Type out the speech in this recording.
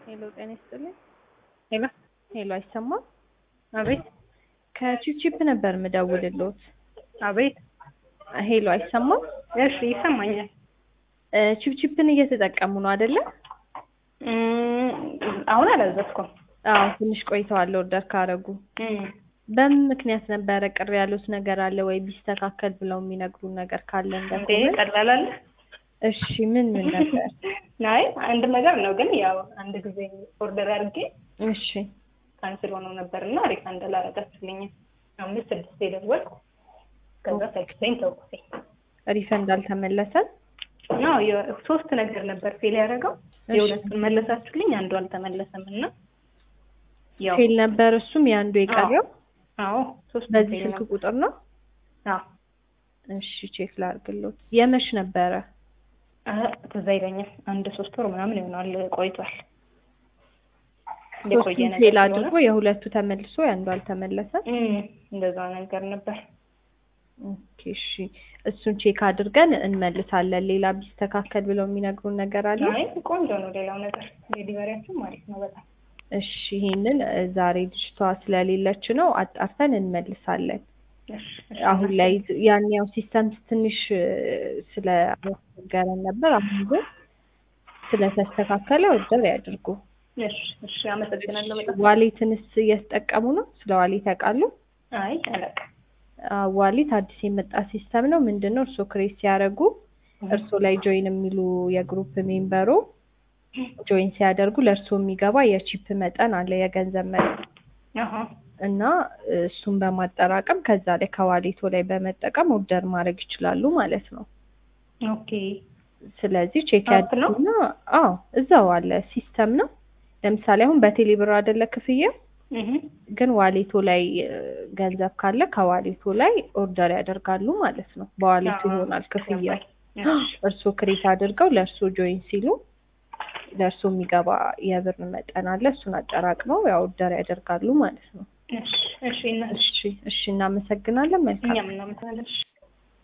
ሄሎ ጤና ይስጥልኝ። ሄሎ ሄሎ አይሰማም? አቤት ከቺፕቺፕ ነበር ምደውልልዎት። አቤት ሄሎ አይሰማም? እሺ ይሰማኛል። እ ቺፕቺፕን እየተጠቀሙ ነው አይደለ? እም፣ አሁን አላዘዝኩም። አዎ ትንሽ ቆይተዋል ኦርደር ካረጉ። እም፣ በምን ምክንያት ነበረ ቅር ያሉት ነገር አለ ወይ ቢስተካከል ብለው የሚነግሩን ነገር ካለ እንዴ እንደሆነ? ቀላል አለ? እሺ ምን ምን ነበር? አይ አንድ ነገር ነው ግን ያው አንድ ጊዜ ኦርደር አድርጌ እሺ ካንስል ሆኖ ነበር እና ሪፋንድ አላረጋችሁልኝም። አምስት ስድስት የደወልኩ ከዛ ሰልችተኝ ተውኩትኝ። ሪፈንድ አልተመለሰም? አዎ የ- ሶስት ነገር ነበር ፌል ያደረገው። እሺ። የሁለቱን መለሳችሁልኝ፣ አንዱ አልተመለሰም እና ያው ፌል ነበር እሱም የአንዱ የቀረው አዎ ሶስት በዚህ ፌል ስልክ ነበር። ቁጥር ነው? አዎ እሺ ቼክ ላድርግልዎት። የመሽ ነበረ? አ ትዝ አይለኝም። አንድ ሶስት ወር ምናምን ይሆናል ቆይቷል። የቆየ ሶስቱን ነገር ፌል ስለሆነ አድርጎ የሁለቱ ተመልሶ የአንዱ አልተመለሰም? እም፣ እንደዛ ነገር ነበር። ኦኬ እሺ እሱን ቼክ አድርገን እንመልሳለን። ሌላ ቢስተካከል ብለው የሚነግሩን ነገር አለ? አይ ቆንጆ ነው። ሌላው ነገር ዴሊቨሪያችን አሪፍ ነው በጣም። እሺ ይሄንን እ ዛሬ ልጅቷ ስለሌለች ነው አጣርተን እንመልሳለን። እሺ፣ እሺ፣ አሁን ላይ ያን ያው ሲስተም ትንሽ እ ስለ አስቸገረን ነበር። አሁን ግን ስለተስተካከለ ኦርደር ያድርጉ። እሺ፣ እሺ፣ አመሰግናለሁ በጣም። ዋሌትንስ እየተጠቀሙ ነው? ስለ ዋሌት ያውቃሉ? አይ አላውቅም። አዎ፣ ዋሌት አዲስ የመጣ ሲስተም ነው። ምንድን ነው እርስዎ ክሬት ሲያደርጉ እርስዎ ላይ ጆይን የሚሉ የግሩፕ ሜምበሩ ጆይን ሲያደርጉ ለእርስዎ የሚገባ የቺፕ መጠን አለ፣ የገንዘብ መጠን አሃ እና እሱን በማጠራቀም ከዛ ላይ ከዋሌቶ ላይ በመጠቀም ኦርደር ማድረግ ይችላሉ ማለት ነው። ኦኬ። ስለዚህ ቼክ አፕ ነው? ያድርጉና አዎ እዛው አለ ሲስተም ነው። ለምሳሌ አሁን በቴሌ ብር አይደለ ክፍያ እህ ግን ዋሌቶ ላይ እ ገንዘብ ካለ ከዋሌቶ ላይ ኦርደር ያደርጋሉ ማለት ነው። በዋሌቱ ይሆናል ክፍያ። እርስዎ ክሬት አድርገው ለእርስዎ ጆይን ሲሉ ለእርስዎ የሚገባ የብር መጠን አለ። እሱን አጠራቅመው ያው ኦርደር ያደርጋሉ ማለት ነው። እሺ፣ እሺ፣ እና እሺ እሺ፣ እናመሰግናለን። መልካም እኛም እናመሰግናለን። እሺ።